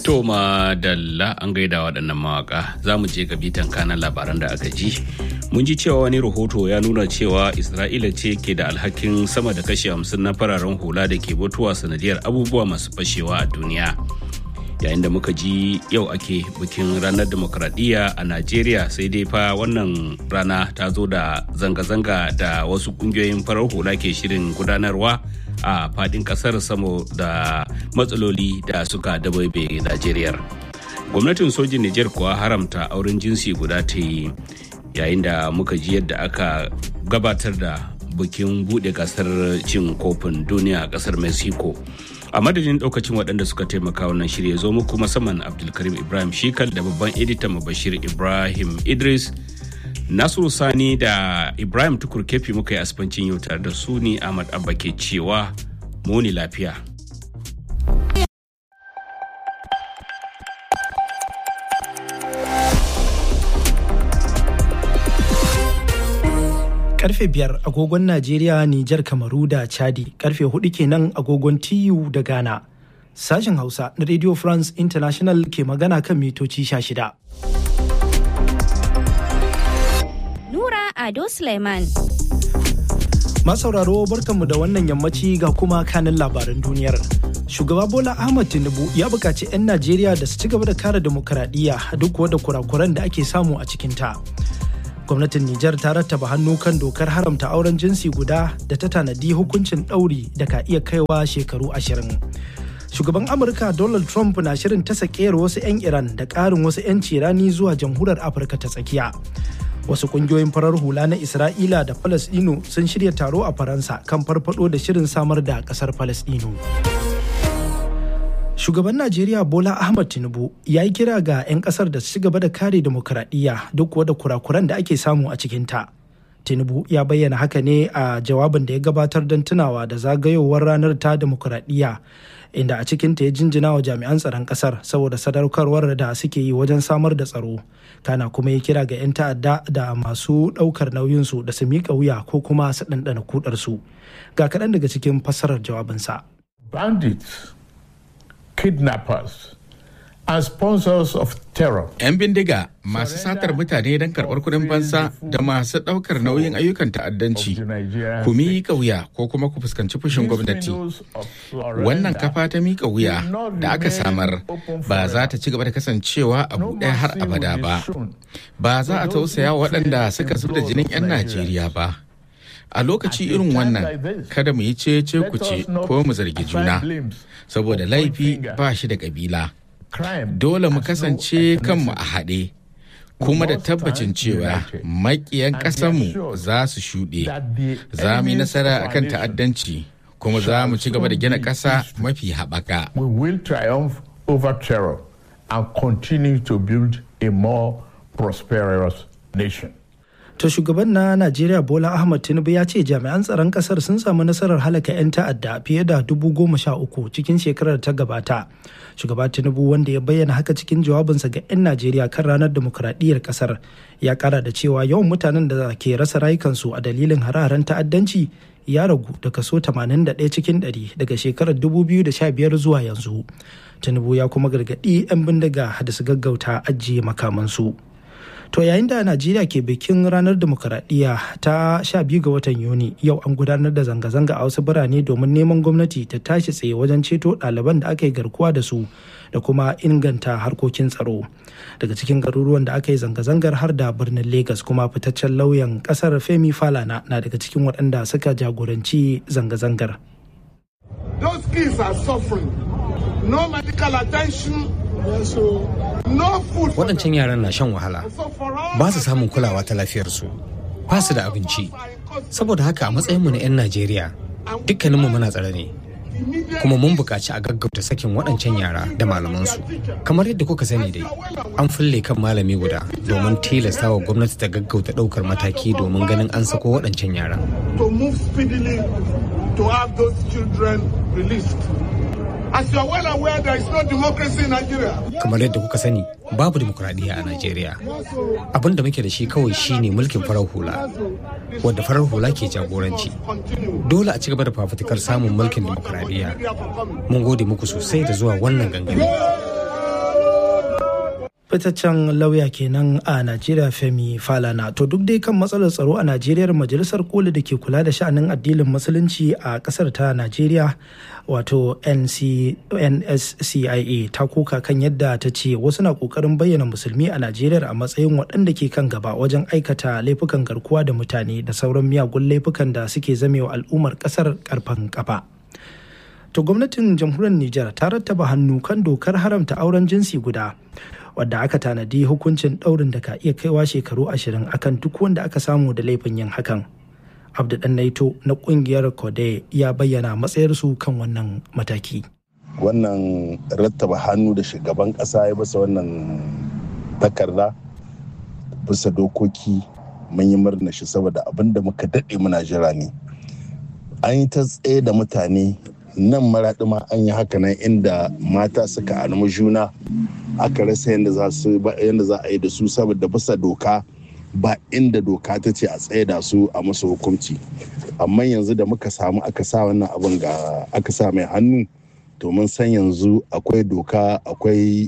To dalla an gaida waɗannan mawaka za mu je ga bitan kanan labaran da aka ji. Mun ji cewa wani rahoto ya nuna cewa Isra'ila ce ke da alhakin sama da kashi hamsin na fararen hula da ke mutuwa sanadiyar abubuwa masu fashewa a duniya. Yayin da muka ji yau ake bikin ranar demokradiyya a Najeriya sai dai fa wannan rana ta zo da zanga-zanga da wasu ƙungiyoyin farar hula ke shirin gudanarwa. a fadin kasar saboda matsaloli da suka dabaibe Najeriya. Gwamnatin sojin Nijar kuwa haramta auren jinsi guda ta yi yayin da muka ji yadda aka gabatar da bikin buɗe gasar cin kofin duniya a kasar Mexico. A madadin ɗaukacin waɗanda suka taimaka wannan shirya zo muku musamman Abdulkarim Ibrahim Shikal da babban editan Bashir Ibrahim Idris. Nasiru Sani da Ibrahim Tukur Kefi muka yi asbancin yau tare da su ne Ahmad Abba ke cewa muni lafiya. Karfe biyar agogon Najeriya, Nijar, Kamaru da Chadi, karfe hudu kenan agogon TU da Ghana. Sashen Hausa na Radio France International ke magana kan mitoci sha shida. Ado Suleiman. Masauraro barkanmu da wannan yammaci ga kuma kanin labaran duniyar. Shugaba Bola Ahmad Tinubu ya buƙaci 'yan Najeriya da su ci gaba da kare demokaradiyya duk da kurakuran da ake samu a cikinta. Gwamnatin Nijar ta rattaba hannu kan dokar haramta auren jinsi guda da ta tanadi hukuncin ɗauri da ka iya kaiwa shekaru ashirin. Shugaban Amurka Donald Trump na shirin ta sakeyar wasu 'yan Iran da ƙarin wasu 'yanci rani zuwa jamhuriyar Afirka ta tsakiya. wasu kungiyoyin farar hula na isra'ila da falasdino sun shirya taro a faransa kan farfado da shirin samar da kasar falasdino shugaban najeriya bola ahmad tinubu ya yi kira ga 'yan kasar da su gaba da kare demokuraɗiyya duk da kurakuran da ake samu a cikinta tinubu ya bayyana haka ne a jawabin da ya gabatar don tunawa da zagayowar ranar ta demokuraɗiyya inda a cikinta ya jinjina wa jami'an tsaron kasar saboda sadaukarwar da suke yi wajen samar da tsaro kana kuma ya kira ga 'yan ta'adda da masu ɗaukar nauyinsu da su miƙa wuya ko kuma su ɗanɗana kudarsu ga kaɗan daga cikin fassarar jawabinsa. bandits kidnappers and sponsors of terror. 'Yan bindiga masu satar mutane don karɓar kuɗin fansa da masu ɗaukar nauyin ayyukan ta'addanci ku miƙa wuya ko kuma ku fuskanci fushin gwamnati. Wannan kafa ta miƙa wuya da aka samar ba za ta ci gaba da kasancewa a buɗe har abada ba. Ba za a tausaya waɗanda suka zub da jinin 'yan Najeriya ba. A lokaci irin wannan kada mu yi cece ku ce ko mu zargi juna saboda laifi ba shi da ƙabila. dole mu kasance kanmu a haɗe kuma da tabbacin cewa makiyan ƙasarmu za su shuɗe za mu yi nasara akan ta'addanci kuma za mu ci gaba da gina ƙasa mafi haɓaka. We will triumph over terror and continue to build a more prosperous nation. To shugaban na Najeriya Bola Ahmad Tinubu ya ce jami'an tsaron kasar sun samu nasarar halaka 'yan ta'adda fiye da dubu goma sha uku cikin shekarar ta gabata. Shugaba Tinubu wanda ya bayyana haka cikin jawabinsa ga 'yan Najeriya kan ranar demokuraɗiyyar kasar ya kara da cewa yawan mutanen da ke rasa rayukansu a dalilin hare-haren ta'addanci ya ragu da kaso 81 cikin 100 daga shekarar 2015 zuwa yanzu. Tinubu ya kuma gargaɗi 'yan bindiga da su gaggauta ajiye makamansu. To yayin da Najeriya ke bikin ranar demokaradiyya ta 12 ga watan Yuni yau an gudanar da zanga-zanga a wasu birane domin neman gwamnati ta tashi tsaye wajen ceto ɗaliban da aka yi garkuwa da su da kuma inganta harkokin tsaro. Daga cikin garuruwan da aka yi zanga-zangar har da birnin Legas kuma fitaccen lauyan ƙasar Femi Falana na daga cikin waɗanda suka jagoranci zanga-zangar. Those kids are suffering. No medical attention, Waɗancan yaran na shan wahala, ba su samun kulawa ta lafiyarsu, ba su da abinci. Saboda haka a matsayinmu na 'yan Najeriya, dukkaninmu muna tsare ne. Kuma mun buƙaci a gaggauta sakin waɗancan yara da malamansu. Kamar yadda kuka sani dai, an fulle kan malami guda domin tilasta wa gwamnati ta gaggauta ɗaukar mataki domin ganin an sako waɗancan yara. To move speedily to have those children released. As you are well aware, there is no democracy in Nigeria. Kamar yadda kuka sani, babu dimokuraɗiyya a Najeriya. Abin da muke da shi kawai shine mulkin farar hula, wadda farar hula ke jagoranci. Dole a ci gaba da fafutukar samun mulkin dimokuraɗiyya. Mun gode muku sosai da zuwa wannan gangami. fitaccen lauya kenan a najeriya femi falana to duk dai kan matsalar tsaro a najeriya majalisar koli da ke kula da sha'anin addinin musulunci a kasar ta najeriya wato nscia ta koka kan yadda ta ce wasu na kokarin bayyana musulmi a najeriya a matsayin waɗanda ke kan gaba wajen aikata laifukan garkuwa da mutane da sauran miyagun laifukan da suke zamewa al'ummar kasar karfan kafa to gwamnatin jamhuriyar nijar ta rattaba hannu kan dokar haramta auren jinsi guda wadda aka tanadi hukuncin ɗaurin da ka iya kaiwa shekaru ashirin akan duk wanda aka samu da laifin yin hakan abdu dan naito na kungiyar kode ya bayyana matsayarsu kan wannan mataki wannan rattaba hannu da shugaban ƙasa ya basa wannan takarda bisa dokoki mun yi murna shi saboda abin da muka daɗe muna jira ne an yi ta tsaye da mutane nan maraɗi ma an yi haka nan inda mata suka almu juna aka rasa yadda za a yi da su saboda bisa doka ba inda doka ta ce a tsaye da su a musu hukunci amma yanzu da muka samu aka sa wannan abin ga aka sa mai hannu to mun san yanzu akwai doka akwai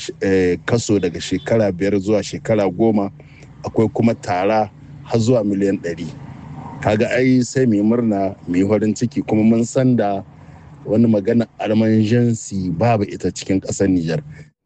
kaso daga shekara biyar zuwa shekara goma akwai kuma tara har zuwa miliyan ɗari kaga ai sai mai murna mai farin ciki kuma mun san da wani magana arman jansi babu ita cikin ƙasar Nijar.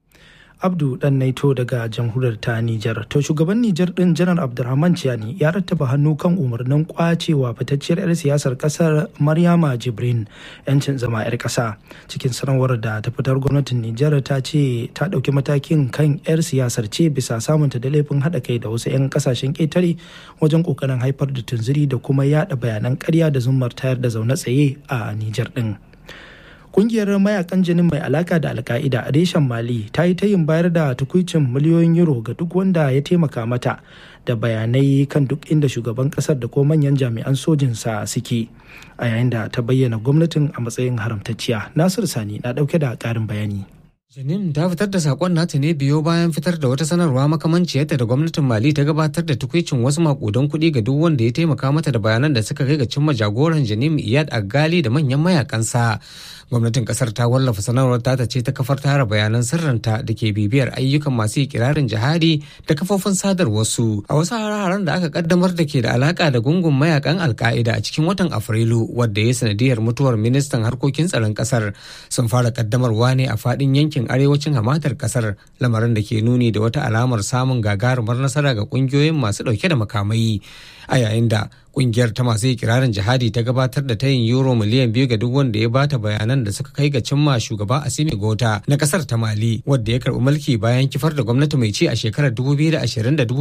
Abdu dan Naito daga jamhuriyar ta Nijar. To shugaban Nijar din Janar Abdulrahman Ciani ya rattaba hannu kan umarnin kwacewa fitacciyar 'yar siyasar kasar Maryama Jibrin yancin zama 'yar kasa. Cikin sanarwar da ta fitar gwamnatin Nijar ta ce ta ɗauki matakin kan 'yar siyasar ce bisa samunta da laifin haɗa kai da wasu 'yan kasashen ƙetare wajen ƙoƙarin haifar da tunziri da kuma yaɗa bayanan ƙarya da zummar tayar da zaune tsaye a Nijar din. kungiyar mayakan jinin mai alaka da alka'ida a reshen mali ta yi tayin bayar da tukuicin miliyoyin euro ga duk wanda ya taimaka mata da bayanai kan duk inda shugaban kasar da ko manyan jami'an sojinsa suke a yayin da ta bayyana gwamnatin a matsayin haramtacciya nasir sani na dauke da karin bayani Janim ta fitar da sakon nata ne biyo bayan fitar da wata sanarwa makamanciyarta da gwamnatin Mali ta gabatar da tukwicin wasu makudan kuɗi ga duk wanda ya taimaka mata da bayanan da suka kai ga cimma jagoran Janim Iyad Agali da manyan mayakansa. Gwamnatin kasar ta wallafa sanarwar ta ce ta kafar tara bayanan sirrinta da ke bibiyar ayyukan masu ikirarin jihadi da kafofin sadarwarsu a wasu hare-haren da aka kaddamar da ke da alaka da gungun mayakan alka'ida a cikin watan Afrilu wadda ya sanadiyar mutuwar ministan harkokin tsaron kasar sun fara kaddamarwa ne a faɗin yankin yankin arewacin hamatar kasar lamarin da ke nuni da wata alamar samun gagarumar nasara ga kungiyoyin masu dauke da makamai a yayin da kungiyar ta masu ikirarin jihadi ta gabatar da tayin euro miliyan biyu ga duk wanda ya bata bayanan da suka kai ga cimma shugaba asimi gota na kasar ta mali wadda ya karbi mulki bayan kifar da gwamnati mai ci a shekarar 2020 da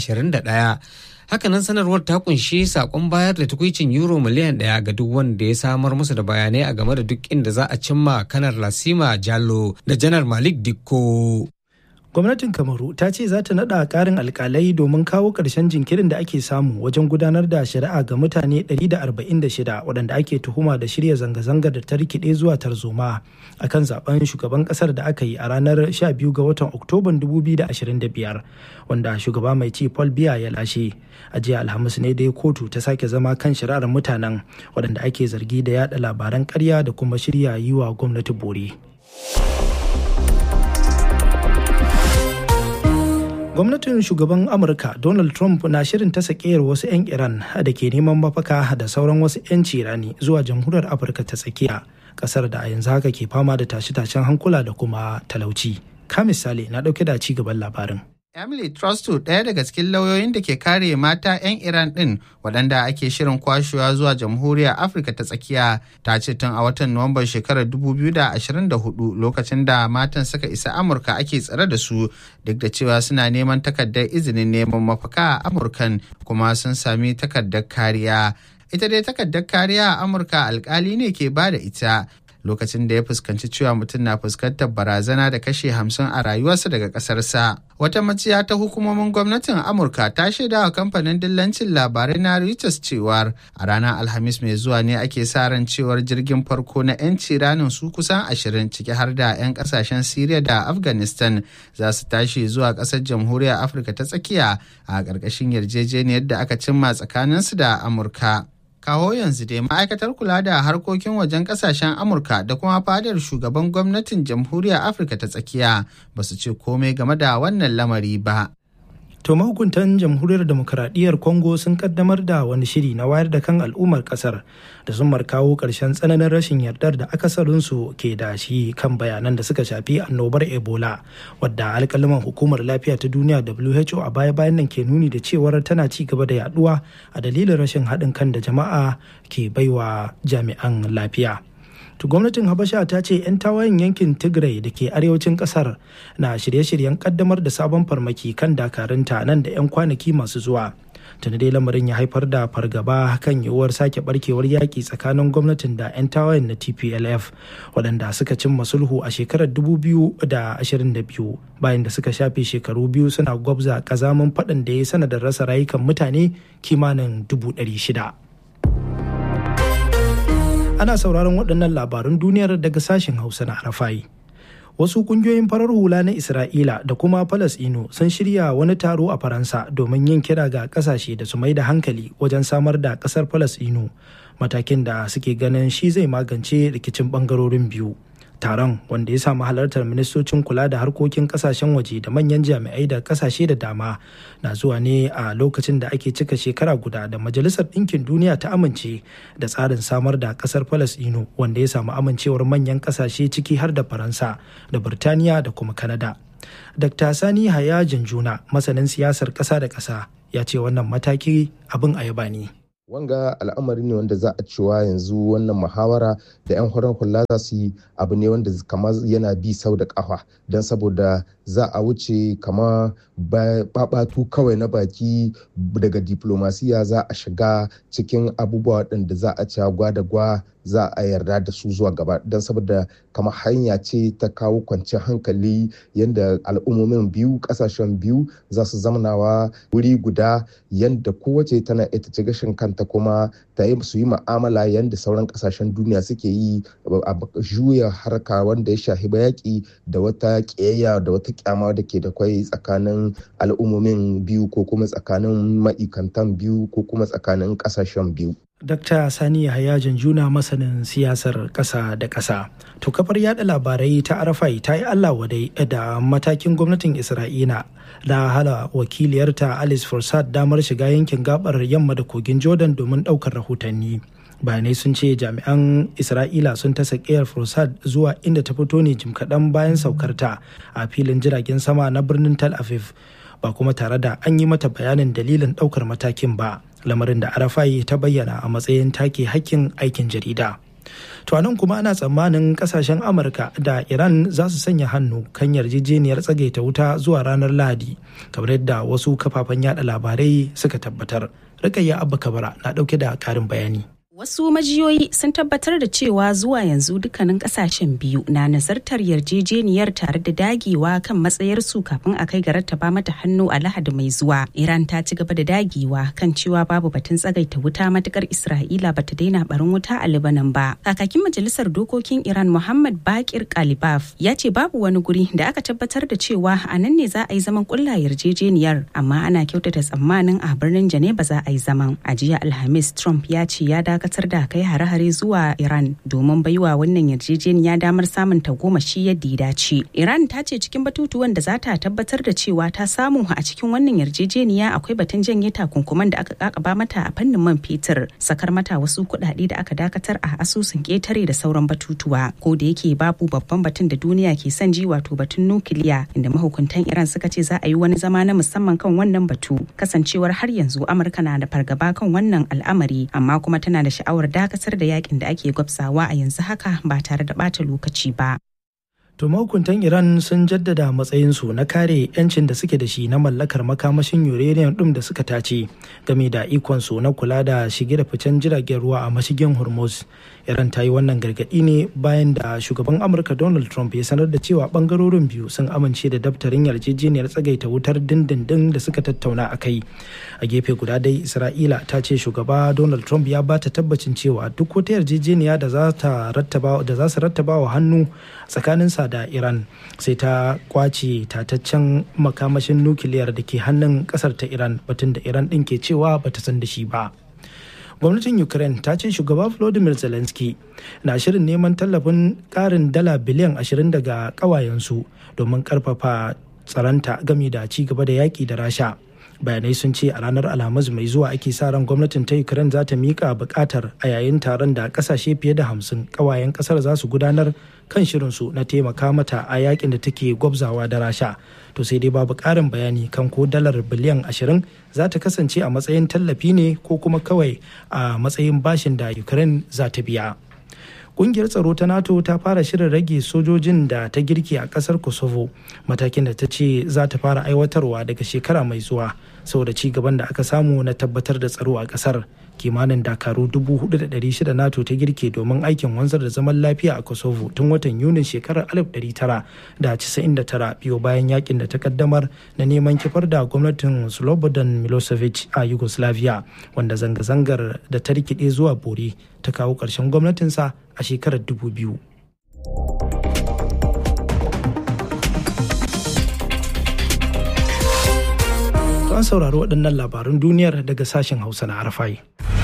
2021 hakanan sanarwar ta kunshi sakon bayar da tukwicin euro miliyan daya ga duk wanda ya samar musu da bayanai a game da duk inda za a cimma kanar lasima jallo da janar malik dikko gwamnatin kamaru ta ce za ta nada karin alkalai domin kawo karshen jinkirin da ake samu wajen gudanar da shari'a ga mutane 146 waɗanda ake tuhuma da shirya zanga-zangar da ta rikide zuwa tarzoma a kan zaben shugaban kasar da aka yi a ranar 12 ga watan oktoban 2025 wanda shugaba mai ci paul biya ya lashe a jiya alhamis ne dai kotu ta sake zama kan shari'ar mutanen waɗanda ake zargi da yada labaran karya da kuma shirya yi wa gwamnati bore. gwamnatin shugaban amurka donald trump na shirin ta sakeyar wasu 'yan iran da ke neman mafaka da sauran wasu 'yan cirani zuwa jamhuriyar afirka ta tsakiya kasar da a yanzu haka ke fama da tashe-tashen hankula da kuma talauci ka misali na dauke da ci gaban labarin Emily Trustu ɗaya daga cikin lauyoyin da ke kare mata 'yan Iran ɗin waɗanda ake shirin kwashewa zuwa jamhuriyar Afirka ta tsakiya ta ce tun a watan Nuwamban shekarar 2024 lokacin da matan suka isa Amurka ake tsare da su duk da cewa suna neman takardar izinin neman mafaka a Amurkan kuma sun sami takardar kariya. Ita dai takardar kariya a Amurka alkali ne ke ba da ita lokacin da ya fuskanci cewa mutum na fuskantar barazana da kashe hamsin a rayuwarsa daga ƙasarsa. Wata maciya ta hukumomin gwamnatin Amurka ta shaida wa kamfanin dillancin labarai na Reuters cewar a ranar Alhamis mai zuwa ne ake sa ran cewar jirgin farko na 'yanci ranin su kusan ashirin ciki har da 'yan kasashen Siriya da Afghanistan za su tashi zuwa ƙasar jamhuriyar Afirka ta tsakiya a ƙarƙashin yarjejeniyar da aka cimma tsakaninsu da Amurka. kawo yanzu dai ma'aikatar kula da harkokin wajen kasashen amurka da kuma fadar shugaban gwamnatin jamhuriyar afirka ta tsakiya ba su ce komai game da wannan lamari ba To mahukuntan jamhuriyar demokuraɗiyyar Congo sun kaddamar da wani shiri na wayar da kan al'ummar ƙasar da zumar kawo ƙarshen tsananin rashin yardar da akasarinsu ke da shi kan bayanan da suka shafi annobar Ebola wadda alƙalaman hukumar lafiya ta duniya WHO a baya-bayan nan ke nuni da cewar tana ci gaba da yaduwa a dalilin rashin haɗin kan da jama'a ke baiwa jami'an lafiya. to gwamnatin habasha ta ce 'yan tawayen yankin tigray da ke arewacin kasar na shirye-shiryen kaddamar da sabon farmaki kan dakarunta nan da 'yan kwanaki masu zuwa tuni dai lamarin ya haifar da fargaba kan yiwuwar sake barkewar yaƙi tsakanin gwamnatin da 'yan tawayen na tplf waɗanda suka cimma sulhu a shekarar 2022 bayan da suka shafe shekaru biyu suna gwabza ƙazamin faɗin da ya sanadin rasa rayukan mutane kimanin 600 ana sauraron waɗannan labarun duniyar daga sashen hausa na arafai wasu kungiyoyin farar hula na isra'ila da kuma falasino sun shirya wani taro a faransa domin yin kira ga kasashe da su mai da hankali wajen samar da kasar falasino matakin da suke ganin shi zai magance rikicin bangarorin biyu taron wanda ya samu halartar ministocin kula da harkokin kasashen waje da manyan jami'ai da kasashe da dama na zuwa ne a lokacin da ake cika shekara guda da majalisar ɗinkin duniya ta amince da tsarin samar da ƙasar falasɗinu wanda ya samu amincewar manyan kasashe ciki har da faransa da birtaniya da kuma kanada dr sani haya janjuna masanin siyasar ƙasa da ƙasa ya ce wannan mataki abin ayaba ne wanga al'amari ne wanda za a cewa yanzu wannan muhawara da 'yan horon hula za su yi abu ne wanda kamar yana bi sau da kafa don saboda za a wuce kama babatu kawai na baki daga diplomasiya za a shiga cikin abubuwa waɗanda za a cewa gwa da gwa za a yarda da su zuwa gaba don saboda kama hanya ce ta kawo kwanciyar hankali yadda al'ummomin biyu kasashen biyu za su zamanawa wuri guda yadda kowace tana ita ci gashin kanta kuma ta yi su yi ma'amala yadda sauran kasashen duniya suke yi a juya harka wanda ya shahi yaƙi da wata ƙiyayya da wata kyama da ke da kwai tsakanin al'ummomin biyu ko kuma tsakanin ma'ikantan biyu ko kuma tsakanin kasashen biyu Dr. Sani Yahaya Janjuna masanin siyasar ƙasa da ƙasa. To kafar yada labarai ta Arafai ta yi Allah wadai da matakin gwamnatin Isra'ila da hala wakiliyarta Alice Forsad damar shiga yankin gabar yamma da kogin Jordan domin ɗaukar rahotanni. bayanai sun ce jami'an isra'ila sun tasa ƙiyar fursad zuwa inda ta fito ne jim kaɗan bayan saukarta a filin jiragen sama na birnin tel aviv ba kuma tare da an yi mata bayanin dalilin ɗaukar matakin ba lamarin da arafai ta bayyana a matsayin take hakkin aikin jarida to nan kuma ana tsammanin kasashen amurka da iran za su sanya hannu kan yarjejeniyar tsagaita wuta zuwa ranar lahadi kamar yadda wasu kafafen yada labarai suka tabbatar rikayya abba kabara na dauke da karin bayani Wasu majiyoyi sun tabbatar da cewa zuwa yanzu dukkanin kasashen biyu na nazartar yarjejeniyar tare da dagewa kan matsayarsu kafin a kai ga rattaba mata hannu a lahadi mai zuwa. Iran ta ci gaba da dagewa kan cewa babu batun tsagaita wuta matukar Isra'ila bata daina barin wuta a Lebanon ba. Kakakin majalisar dokokin Iran Muhammad Bakir Kalibaf ya ce babu wani guri da aka tabbatar da cewa a nan ne za a yi zaman kulla yarjejeniyar amma ana kyautata tsammanin a birnin Geneva za a yi zaman. A jiya Alhamis Trump ya ce ya dakatar dakatar da kai hare-hare zuwa Iran domin baiwa wannan yarjejeniya damar samun tagomashi yadda ya dace. Iran ta ce cikin batutuwan da za ta tabbatar da cewa ta samu a cikin wannan yarjejeniya akwai batun janye takunkuman da aka kakaba mata a fannin man fetur, sakar mata wasu kuɗaɗe da aka dakatar a asusun ƙetare da sauran batutuwa. Ko da yake babu babban batun da duniya ke son ji wato batun nukiliya inda mahukuntan Iran suka ce za a yi wani zama na musamman kan wannan batu. Kasancewar har yanzu Amurka na da fargaba kan wannan al'amari amma kuma tana da sha'awar dakatar da yakin da ake gwabsawa a yanzu haka ba tare da bata lokaci ba. To mahukuntan Iran sun jaddada matsayinsu na kare 'yancin da suke da shi na mallakar makamashin uranium ɗin da suka tace game da ikonsu na kula da shige da ficen jiragen ruwa a mashigin Hormuz. Iran ta yi wannan gargaɗi ne bayan da shugaban Amurka Donald Trump ya sanar da cewa ɓangarorin biyu sun amince da daftarin yarjejeniyar tsagaita wutar dindindin da suka tattauna a kai. A gefe guda dai Isra'ila ta ce shugaba Donald Trump ya ba ta tabbacin cewa duk wata yarjejeniya da za su rattaba wa hannu tsakaninsa da iran sai ta kwace tataccen makamashin nukiliyar da ke hannun kasar ta iran batun da iran din ke cewa bata san da shi ba gwamnatin ukraine ta ce shugaba volodymyr zelensky na shirin neman tallafin karin dala biliyan 20 daga kawayensu domin karfafa tsaranta gami da ci gaba da yaƙi da rasha bayanai sun ce a ranar alhamis mai zuwa ake sa ran gwamnatin ta ukraine za ta mika bukatar a yayin taron da kasashe fiye da hamsin kawayen kasar za su gudanar kan shirinsu na taimaka mata a yakin da take gwabzawa da rasha to sai dai babu karin bayani kan ko dalar biliyan ashirin za ta kasance a matsayin tallafi ne ko kuma kawai a matsayin bashin da ukraine za ta biya kungiyar tsaro ta nato ta fara shirin rage sojojin da ta girke a kasar kosovo matakin da ta ce za ta fara aiwatarwa daga shekara mai zuwa saboda ci gaban da aka samu na tabbatar da tsaro a kasar kimanin dakaru 4,600 nato ta girke domin aikin wanzar da zaman lafiya a kosovo tun watan yunin shekarar 1999 biyo bayan yakin da ta kaddamar na neman kifar da gwamnatin slobodan milosevic a yugoslavia wanda zanga-zangar da ta rikide zuwa bore ta kawo ƙarshen gwamnatinsa a shekarar 2000 an saurari waɗannan labarun duniyar daga sashen hausa na arafai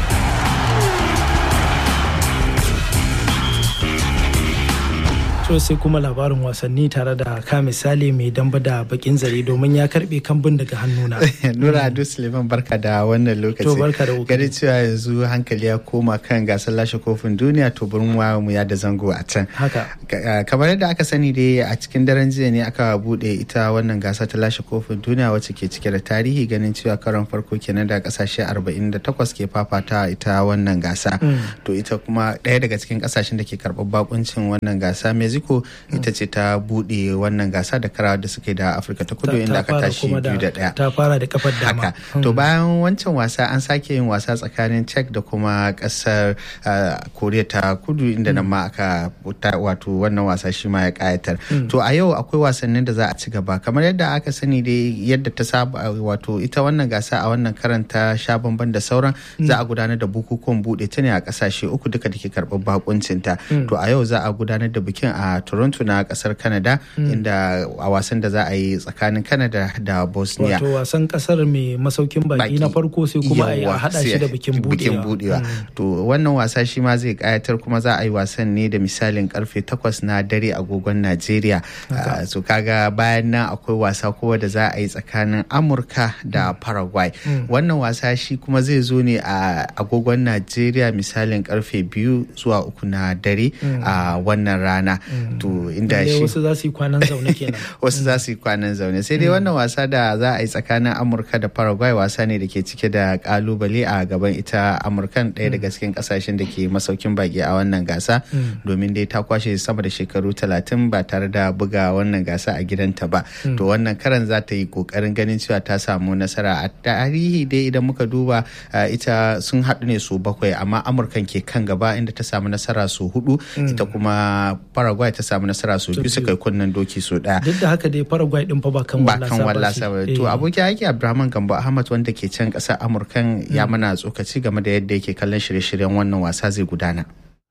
sai kuma labarin wasanni tare da ka misali mai damba da bakin zare domin ya karbe kambun daga hannuna. Nura Ado Suleiman barka da wannan lokaci. To barka da Gari cewa yanzu hankali ya koma kan gasar lashe kofin duniya to burin mu ya da zango a can. Haka. Kamar yadda aka sani dai a cikin daren jiya ne aka bude ita wannan gasa ta lashe kofin duniya wacce ke cike da tarihi ganin cewa karon farko kenan da kasashe 48 ke fafata ita wannan gasa. To ita kuma ɗaya daga cikin kasashen da ke karɓar bakuncin wannan gasa Mexico mexico ita ce ta bude wannan gasa da karawa da suke da afirka ta kudu inda aka tashi biyu da daya ta fara da kafar dama to bayan wancan wasa an sake yin wasa tsakanin czech da kuma kasar koriya ta kudu inda nan ma aka wato wannan wasa shi ma ya kayatar to a yau akwai wasannin da za a ci gaba kamar yadda aka sani dai yadda ta saba wato ita wannan gasa a wannan karanta sha bamban da sauran za a gudanar da bukukuwan bude ta ne a kasashe uku duka da ke karɓar bakuncinta to a yau za a gudanar da bikin a toronto na kasar canada inda a wasan da za a yi tsakanin canada da bosnia wato wasan kasar mai masaukin baki na farko sai kuma a hada shi da bikin budewa to wannan wasa shi ma zai kayatar kuma za a yi wasan ne da misalin karfe 8 na dare agogon najeriya so kaga bayan nan akwai wasa kowa da za a yi tsakanin amurka da paraguay wannan wasa shi kuma zai zo ne a agogon najeriya misalin karfe biyu zuwa uku na dare a wannan rana to inda shi wasu za su yi kwanan zaune kenan wasu za su yi kwanan zaune sai dai wannan wasa da za a yi tsakanin amurka da paraguay wasa ne da ke cike da kalubale a gaban ita amurkan ɗaya daga cikin kasashen da ke masaukin baki a wannan gasa domin dai ta kwashe sama da shekaru talatin ba tare da buga wannan gasa a gidanta ba to wannan karan za ta yi kokarin ganin cewa ta samu nasara a tarihi dai idan muka duba ita sun haɗu ne su bakwai amma amurkan ke kan gaba inda ta samu nasara su hudu ita kuma paraguay ta samu nasara su biyu suka kunnen doki su daya duk da haka dai paraguay din fa ba kan ba kan wallasa ba to abokin aiki abdulrahman gambo ahmad wanda ke can kasar amurkan ya mana tsokaci game da yadda yake kallon shirye-shiryen wannan wasa zai gudana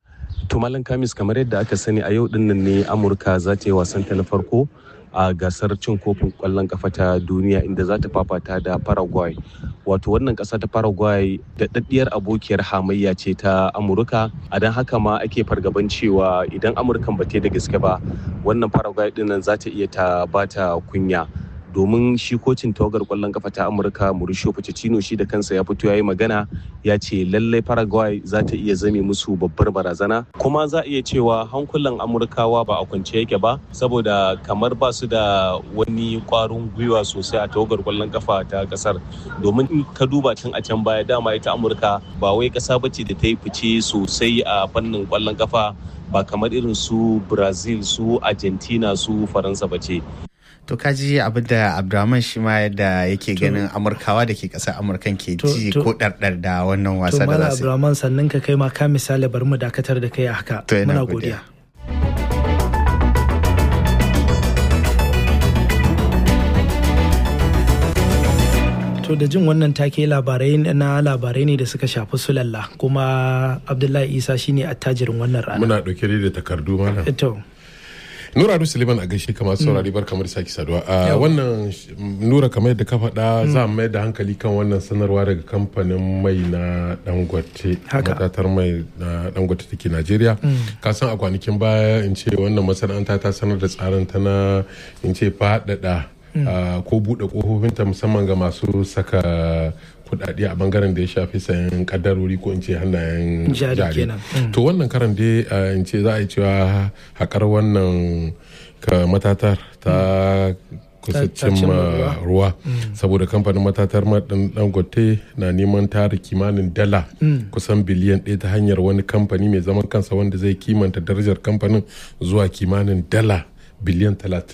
to malam kamis kamar yadda aka sani a yau dinnan ne amurka za ta yi wasanta na farko a gasar cin kofin kwallon kafa ta duniya inda za ta fafata da paraguay wato wannan kasa ta paraguay da daddiyar abokiyar hamayya ce ta amurka a don haka ma ake fargaban cewa idan amurkan ba da gaske ba wannan paraguay dinnan za ta iya ta bata kunya domin shi kocin tawagar kwallon kafa ta amurka mauricio pochettino shi da kansa ya fito ya yi magana ya ce lallai paraguay za ta iya zame musu babbar barazana kuma za a iya cewa hankulan amurkawa ba a kwance yake ba saboda kamar ba su da wani kwarin gwiwa sosai a tawagar kwallon kafa ta kasar domin in ka duba tun a can baya dama ita amurka ba wai kasa bace da ta yi fice sosai a fannin kwallon kafa ba kamar irin su brazil su argentina su faransa bace to kaji abin da abdulrahman shi ma yadda yake ganin amurkawa da ke ƙasar amurkan ke ji ko ɗarɗar da wannan wasa da za su abdulrahman sannan ka kai ma ka misali bari mu dakatar da kai a haka muna godiya to da jin wannan take labarai na labarai ne da suka shafi sulalla kuma abdullahi isa shine attajirin wannan rana muna ɗauke da takardu mana to Nura Adu Suleiman a gaishe kamar saurari bar kamar saki saduwa. A wannan Nura kamar yadda ka faɗa za mu mayar da hankali kan wannan sanarwa daga kamfanin mai na Dangote. Matatar mai na Dangote take Najeriya. Ka san a kwanakin baya in ce wannan masana'anta ta sanar da tsarin ta na in ce faɗaɗa ko buɗe ƙofofinta musamman ga masu saka kudade a bangaren da ya shafi sayan kadarori ko in ce hannayen jari to wannan karan dai in ce za a yi cewa haƙar wannan matatar ta kusa cimma ruwa saboda kamfanin matatar maɗin dangote na neman tara kimanin dala kusan biliyan ɗaya ta hanyar wani kamfani mai zaman kansa wanda zai kimanta darajar kamfanin zuwa kimanin dala biliyan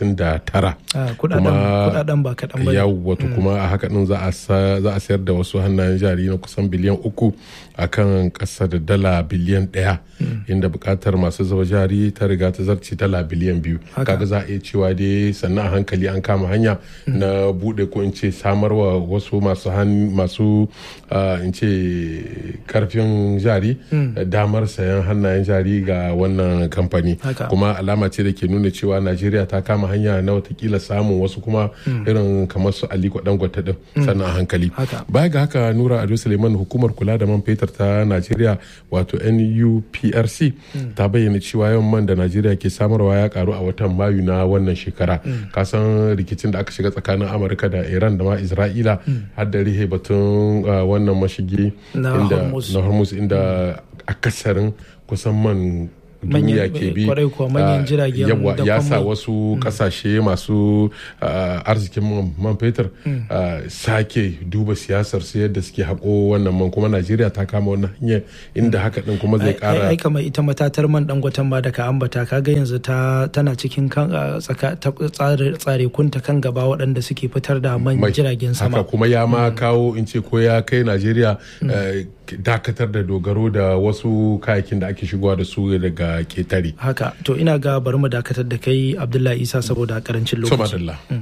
39 kudaden ba kaɗan ba yau wato kuma a haka din za a sayar da wasu hannayen jari na kusan biliyan uku a kan ƙasa da dala biliyan ɗaya inda buƙatar masu zuba jari ta riga ta zarce dala biliyan biyu kaga za a iya cewa dai sannan a hankali an kama hanya na buɗe ko in ce samarwa wasu masu masu in ce karfin jari damar sayan hannayen jari ga wannan kamfani kuma alama ce da ke nuna cewa najeriya ta kama hanya na watakila samun wasu kuma irin kamar su aliko dangote din sannan a hankali baya ga haka nura ado suleiman hukumar kula da man fetur ta najeriya wato nuprc ta bayyana cewa yawan man da najeriya ke samarwa ya karu a watan mayu na wannan shekara kasan rikicin da aka shiga tsakanin amurka da iran da ma isra'ila har da rihe batun wannan mashigi na hormuz inda akasarin kusan man duniya ke bi yawa ya sa wasu kasashe masu arzikin man fetur sake duba siyasar su yadda suke haƙo wannan man kuma najeriya ta kama wannan hanyar inda haka din kuma zai kara ai kamar ita matatar man dangoton ba da ka ambata kaga yanzu ta tana cikin kan tsare kunta kan gaba waɗanda suke fitar da man jiragen sama haka kuma ya ma kawo in ce ko ya kai najeriya dakatar da dogaro da wasu kayakin da ake shigowa da su daga ketare. Haka, to ina ga bari mu dakatar da kai Abdullahi Isa saboda karancin lokaci.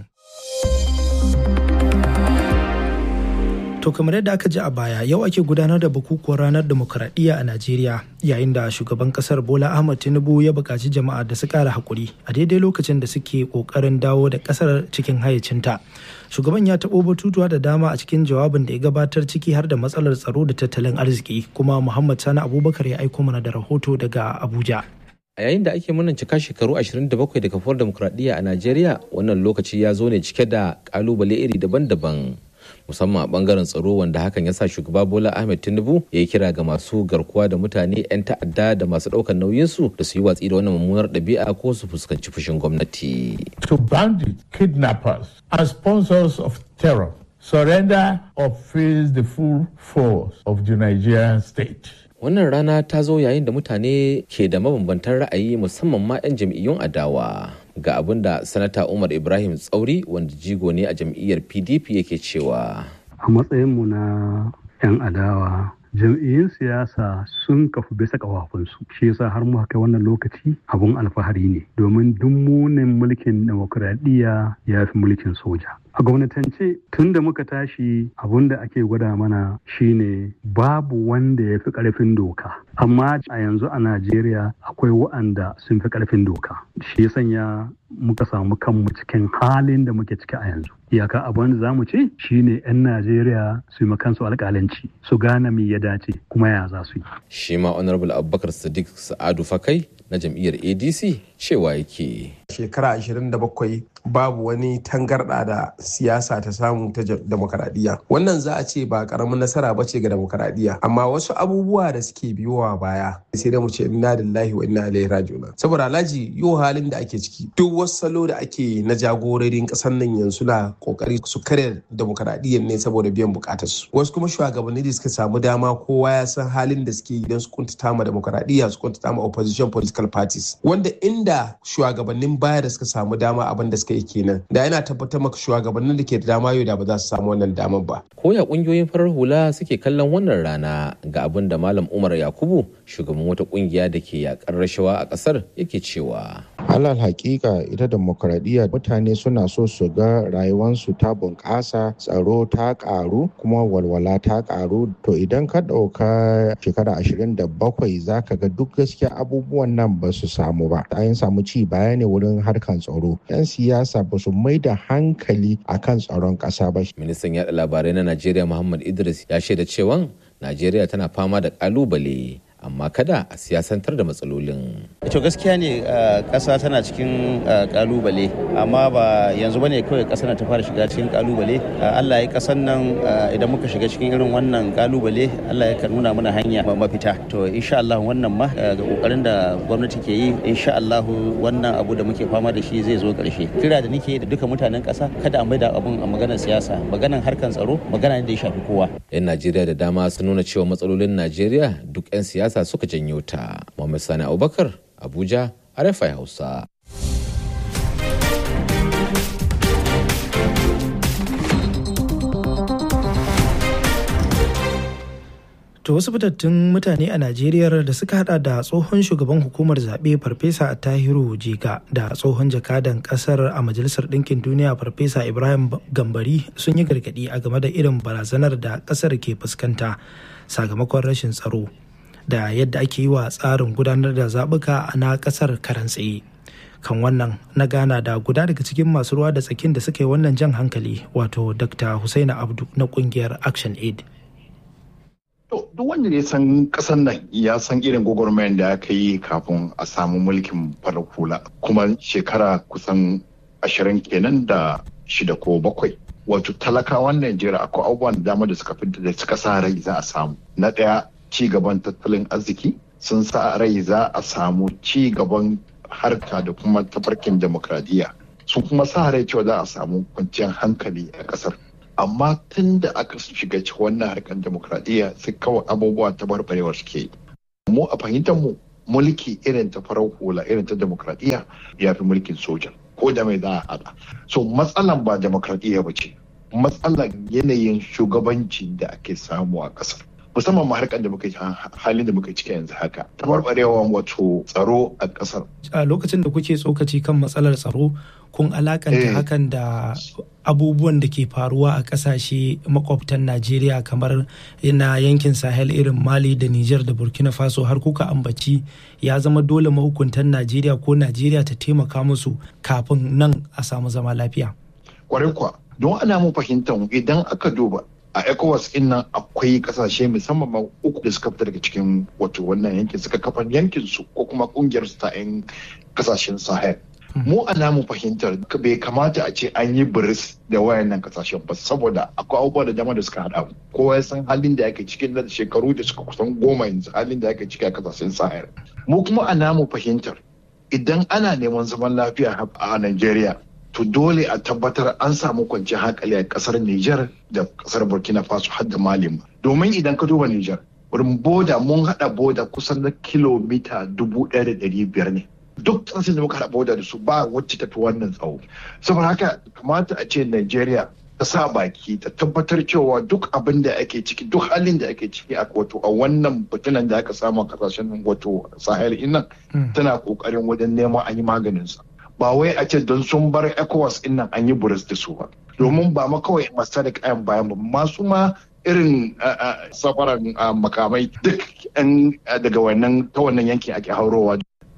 To kamar yadda aka ji a baya yau ake gudanar da bukukuwar ranar demokuraɗiyya a Najeriya yayin da shugaban kasar Bola Ahmad Tinubu ya buƙaci jama'a da su ƙara haƙuri a daidai lokacin da suke ƙoƙarin dawo da ƙasar cikin hayyacinta. Shugaban ya taɓo batutuwa da dama a cikin jawabin da ya gabatar ciki har da matsalar tsaro da tattalin arziki kuma Muhammad Sani Abubakar ya aiko mana da rahoto daga Abuja. A yayin da ake murnar cika shekaru 27 da kafuwar demokuraɗiyya a Najeriya wannan lokaci ya zo ne cike da ƙalubale iri daban-daban. musamman a bangaren tsaro wanda hakan ya sa shugaba bola ahmed tinubu ya yi kira ga masu garkuwa da mutane 'yan ta'adda da masu ɗaukar nauyinsu da su yi watsi da wannan mummunar ɗabi'a ko su fuskanci fushin gwamnati. to bandits kidnappers and sponsors of terror surrender or face the full force of the nigerian state wannan rana ta zo yayin da mutane ke da mabambantan ra'ayi musamman ma 'yan jam'iyyun adawa ga abin da sanata umar ibrahim tsauri wanda jigo ne a jam'iyyar pdp yake cewa a matsayinmu na 'yan adawa jam'iyyun siyasa sun kafu bisa kafafunsu shi yasa har muka kai wannan lokaci abun alfahari ne domin duk munin mulkin demokuraɗiyya ya fi mulkin soja a gwamnatance tun da muka tashi abun da ake gwada mana shine babu wanda ya fi ƙarfin doka amma a yanzu a najeriya akwai wa'anda sun fi ƙarfin doka shi ya sanya muka samu kanmu cikin halin da muke ciki a yanzu iyaka abin da zamu ce shine 'yan najeriya su yi kansu alƙalanci su gane me ya dace kuma ya za su yi shi ma honorable abubakar sadiq sa'adu fakai na jam'iyyar adc cewa yake shekara 27 babu wani tangarɗa da siyasa ta samu ta demokaradiyya wannan za a ce ba karamin nasara ba ce ga demokaradiyya amma wasu abubuwa da suke biyowa baya sai da mu ce inna lillahi wa inna ilaihi raji'un saboda alhaji yau halin da ake ciki duk wasu salo da ake na jagororin kasar nan yanzu na kokari su karya demokaradiyyar ne saboda biyan bukatar su wasu kuma shugabanni da suka samu dama kowa ya san halin da suke idan su kuntata ma demokaradiyya su kuntata ma opposition political parties wanda inda shugabannin baya da suka samu dama abin da suka yi kenan da yana tabbatar maka shugabannin da ke da dama yau da ba za su samu wannan damar ba. Koya kungiyoyin farar hula suke kallon wannan rana ga abin da Malam Umar Yakubu shugaban wata kungiya da ke yakar rashawa a kasar yake cewa. alal hakika ita demokradiyya mutane suna so su ga rayuwansu ta bunƙasa tsaro ta ƙaru kuma walwala ta ƙaru to idan ka ɗauka shekara ashirin da bakwai za ka ga duk gaskiya abubuwan nan ba su samu ba an samu ci baya ne wurin harkan tsaro yan siyasa ba su mai da hankali akan tsaron ƙasa ba ministan yaɗa labarai na najeriya muhammad idris ya shaida cewa najeriya tana fama da ƙalubale amma kada a siyasantar da matsalolin. to gaskiya ne ƙasa tana cikin kalubale amma ba yanzu bane kawai ƙasar ta fara shiga cikin kalubale Allah ya ƙasar nan idan muka shiga cikin irin wannan kalubale Allah ya nuna mana hanya mafita to insha Allah wannan ma ga kokarin da gwamnati ke yi insha Allah wannan abu da muke fama da shi zai zo ƙarshe kira da nake da duka mutanen ƙasa kada a maida abun a maganar siyasa maganar harkan tsaro magana ne da ya shafi kowa yan Najeriya da dama sun nuna cewa matsalolin Najeriya duk 'yan siyasa siyasa suka janyo ta. Muhammad Sani Abubakar, Abuja, RFI Hausa. To wasu fitattun mutane a Najeriya da suka hada da tsohon shugaban hukumar zaɓe Farfesa Tahiru Jega da tsohon jakadan ƙasar a Majalisar Ɗinkin Duniya Farfesa Ibrahim Gambari sun yi gargaɗi a game da irin barazanar da ƙasar ke fuskanta sakamakon rashin tsaro. da yadda ake yi wa tsarin gudanar da zaɓuka na ƙasar karan tsaye kan wannan na gana da guda daga cikin masu ruwa da tsakin da suka yi wannan jan hankali wato dr husaina abdu na ƙungiyar action aid duk wanda ya san kasan nan ya san irin gwagwarmayar da aka yi kafin a samu mulkin farar hula kuma shekara kusan ashirin kenan da shida ko bakwai wato talakawan najeriya akwai abubuwan da dama da suka fi da suka sa rai za a samu na ɗaya ci gaban tattalin arziki sun sa rai za a samu ci gaban harka da kuma tafarkin demokradiyya sun kuma sa rai cewa za a samu kwanciyar hankali a kasar amma tun da aka shiga wannan harkar demokradiyya sai kawai abubuwa ta barbarewar suke yi mu a fahimtar mu mulki irin ta farar hula irin ta demokradiyya ya fi mulkin soja ko da mai za a hada so matsalan ba demokradiyya ba ce matsalan yanayin shugabanci da ake samu a kasar musamman ma harkar da muka halin da muka ciki yanzu haka tabarbarewa wato tsaro a kasar a lokacin da kuke tsokaci kan matsalar tsaro kun alakanta hakan da abubuwan da ke faruwa a kasashe makwabtan najeriya kamar na yankin sahel irin mali da niger da burkina faso har kuka ambaci ya zama dole mahukuntan najeriya ko najeriya ta taimaka musu kafin nan a samu zama lafiya kwarai kuwa don ana mu fahimtar idan aka duba a ecowas in nan akwai kasashe musamman ma uku da suka fita daga cikin wato wannan yankin suka kafa yankin su ko kuma kungiyar su ta yan kasashen sahel mu a namu fahimtar bai kamata a ce an yi biris da wayannan kasashen ba saboda akwai abubuwa da dama da suka hada kowa ya san halin da yake cikin da shekaru da suka kusan goma yanzu halin da yake ciki a kasashen sahel mu kuma a namu fahimtar idan ana neman zaman lafiya a Najeriya to dole a tabbatar an samu kwanciyar hankali a kasar Nijar da kasar Burkina Faso har da Mali domin idan ka duba Nijar wurin boda mun hada boda kusan na kilomita dubu ɗaya da ɗari biyar ne duk ƙasashen da muka hada boda da su ba wacce tafi wannan tsawo saboda haka kamata a ce Najeriya ta sa baki ta tabbatar cewa duk abin da ake ciki duk halin da ake ciki a wato a wannan fitinan da aka samu a kasashen wato sahel innan tana kokarin wajen neman an yi maganin sa ba wai a ce don sun bar ecowas in nan an yi buris da su ba domin ba ma kawai masu da kayan bayan ba masu ma irin safaran makamai duk daga wannan ta wannan yankin ake haurowa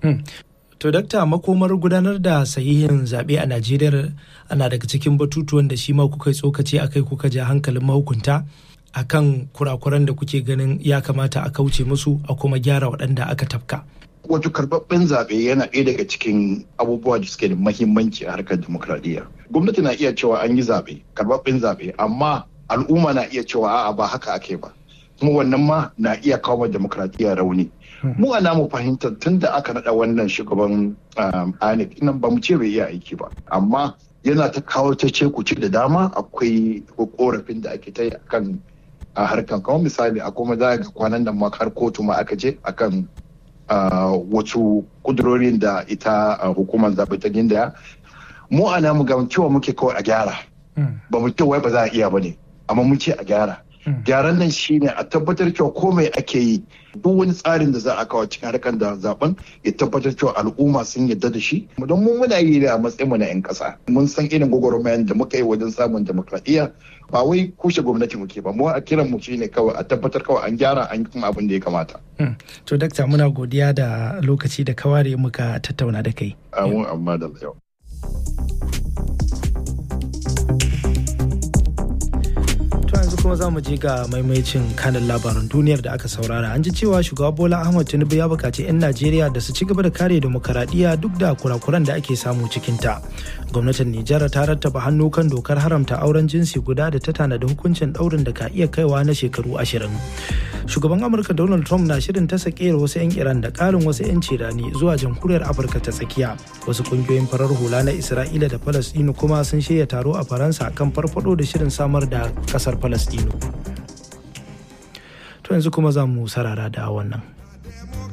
To dakta makomar gudanar da sahihin zaɓe a Najeriya ana daga cikin batutuwan da shi ma kuka yi tsokaci akai kuka ja hankalin mahukunta akan kurakuran da kuke ganin ya kamata a kauce musu a kuma gyara waɗanda aka tafka. Wato karɓaɓɓen zaɓe yana ɗaya daga cikin abubuwa da suke da mahimmanci a harkar demokradiyya. Gwamnati na iya cewa an yi zaɓe, karɓaɓɓen zaɓe, amma al'umma na iya cewa a'a ba haka ake ba. Kuma wannan ma na iya kawo demokradiyya rauni. Mu a namu fahimtar tun da aka naɗa wannan shugaban INEC nan ba mu ce bai iya aiki ba, amma yana ta kawo ta ce kuci da dama akwai korafin da ake ta yi akan a harkan kamar misali a kuma za ga kwanan nan ma har kotu ma aka je akan wasu kudurorin da ita hukumar zaɓe ta gindaya mu a namu ga cewa muke kawai a gyara ba mu ce wai ba za a iya ba ne amma mun ce a gyara gyaran nan shine a tabbatar cewa komai ake yi duk wani tsarin da za a kawo cikin harkar da zaben ya tabbatar cewa al'umma sun yarda da shi don mun muna yi ne a matsayin mu na 'yan kasa mun san irin gwagwarmayar da muka yi wajen samun demokradiyya ba wai kushe gwamnati muke ba mu a kiran mu shine kawai a tabbatar kawai an gyara an kuma abin da ya kamata to dakta muna godiya da lokaci da kaware muka tattauna da kai amin amma da yau yanzu kuma za mu je ga maimaicin kanin labaran duniyar da aka saurara an ji cewa shugaba bola ahmad tinubu ya bukaci 'yan najeriya da su ci gaba da kare demokaradiyya duk da kurakuran da ake samu cikinta gwamnatin nijar ta rattaba hannu kan dokar haramta auren jinsi guda da ta tanada hukuncin daurin da ka iya kaiwa na shekaru ashirin shugaban amurka donald trump na shirin ta sakeyar wasu 'yan iran da karin wasu 'yan cirani zuwa jamhuriyar afirka ta tsakiya wasu kungiyoyin farar hula na isra'ila da falastinu kuma sun shirya taro a faransa kan farfado da shirin samar da kasar falastinu to yanzu kuma za mu sarara da wannan